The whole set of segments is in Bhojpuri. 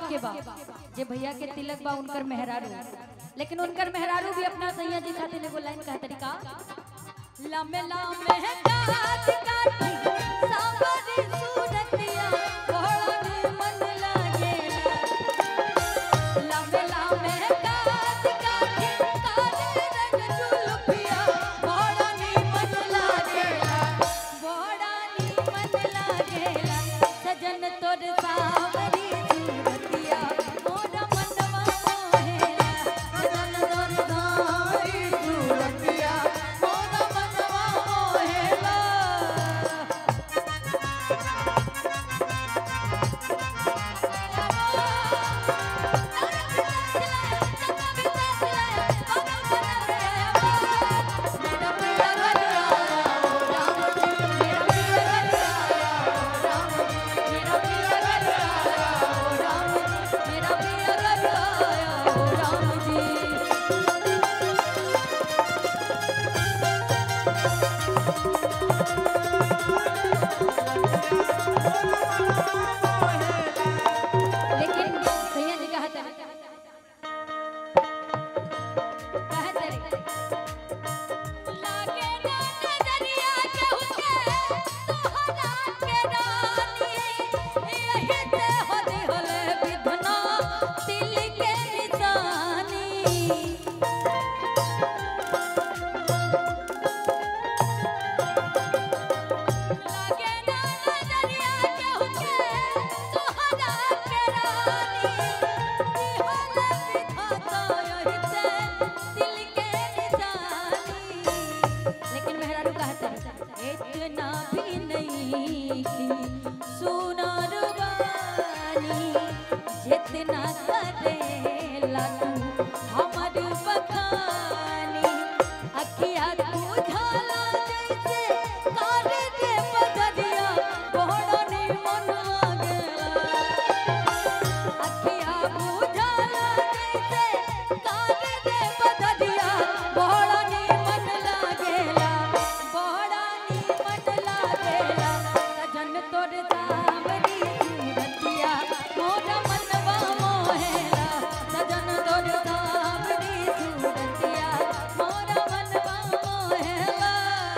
के बा जे भैया के तिलक बा उनकर मेहरारू लेकिन उनकर मेहरारू भी अपना सैया जी खातिर एगो लाइन कहा तरीका लमे लमे काट काटी सावरी सूरतिया बड़ा मन लागेला लमे लमे काट काटी काले रंग जुल्फिया बड़ा मन लागेला बड़ा मन लागेला सजन तोर सावरी सूरतिया मोरा मनवा मोहेला सजन तोर सावरी सूरतिया मोरा मनवा मोहेला लेकिन सैया जी कहा था कहा था लागे ना नजरिया केहू के तोहरा के रानी यही ते होली होले विधना दिल के निशानी लागे ना नजरिया केहू के तोहरा के रानी दिहल विधाता यही ते दिल के निशानी लेकिन मेहरारू कहता इतना भी नहीं कि सुनार बानी जितना करेला तू हमर बखानी अखिया तू झाला जैसे कारे के बदरिया बड़ा नी मन लागेला अखिया बुझाला जैसे कारे के बदरिया बड़ा नी मन लागेला बड़ा नी मन लागेला सजन तोर सावरी सूरतिया मोर मनवा मोहेला सजन तोर सावरी सूरतिया मोर मनवा मोहेला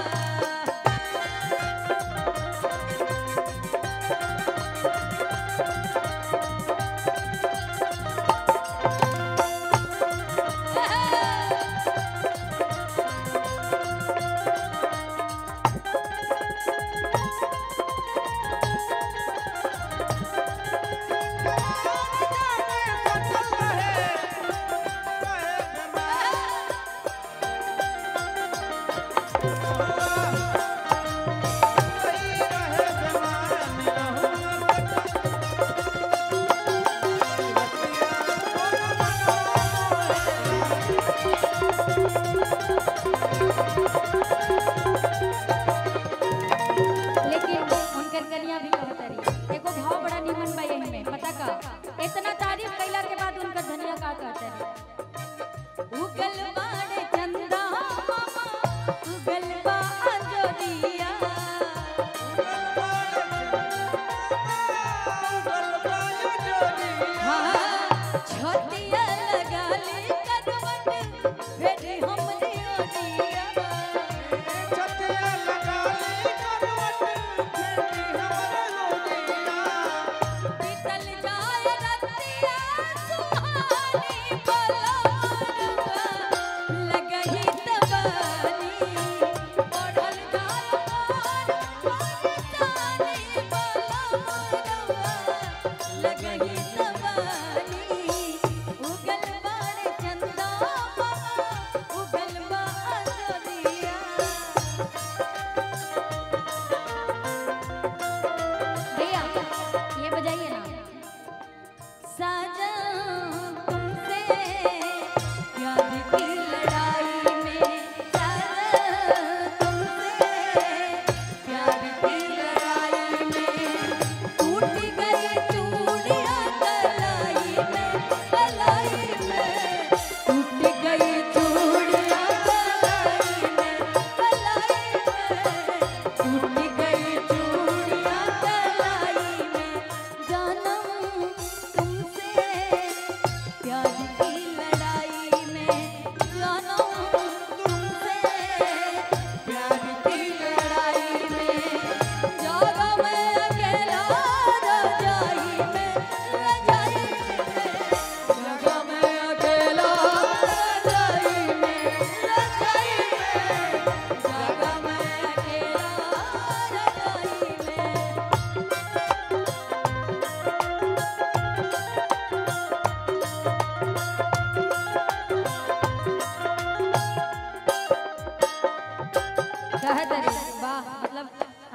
लेकिन उनकर कन्या भी कहत रही एगो भाव बड़ा निमन बा यही में पता का इतना तारीफ कैला के बाद उनकर धनिया का कहत रही उगल बाड़े चंदा मामा उगल बा अंजोरिया हाँ छोटिया लगाली करवट भेड़ी हमरी ओडिया बीतल जाए रतिया सुहानी पलवरवा लगही तबानी बढ़ल जाए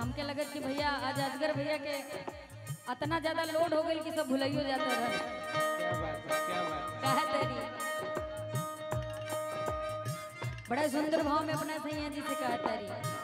हमके लगत कि भैया आज अजगर भैया के इतना ज्यादा लोड हो गई कि सब भुलाइयो जाता रहे क्या बात है क्या बात है कहे तेरी बड़ा सुंदर भाव में अपना सैया जी से कहा तारी